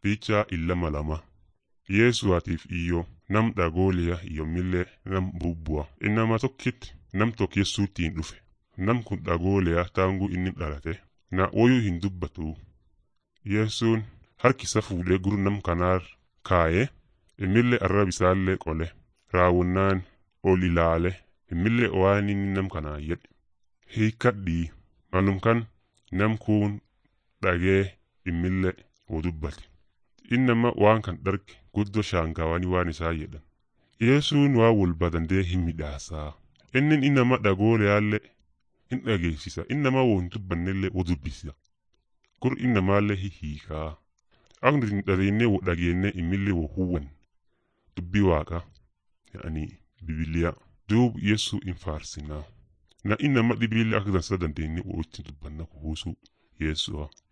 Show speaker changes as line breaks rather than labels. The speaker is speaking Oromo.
Picha illama lama. Yesuatiif iyyo nam dhagooliya yommillee nam bubbua. Innama tokkitti nam tokko Yesuuttiin dhufe. Nam kun dhagooliya taanguu inni dhalate. Na woyuu hin dubbatu. Yesuun harkisa fuudhee gurra nam kanaar kaayee immillee arrab isaallee qole. Raawwannaan ol ilaale immillee waan inni nam kanaa jedhe. Hiikkadhii malum kan nam kun dhagee immillee oo dubbate. Innama waan kan dharge guddoo shaangawanii waan isaa jedhan. Yesuun waa walba dandee hin midhaasaa. Inni innama dhagooleyaallee in dhageessisa. Innama woo hin dubbannellee oo dubbisa. Gur innamaallee hihiikaa. Akka nuti dhageennee woo dhageennee immillee woo huwwan. Dubbii waaqa. Yaani bibiliyaa. Duub Yesu in faarsinaa. Na innama dhibiillee akka dansa dandeenye woo ittiin dubbanna kuusuu Yesu'a.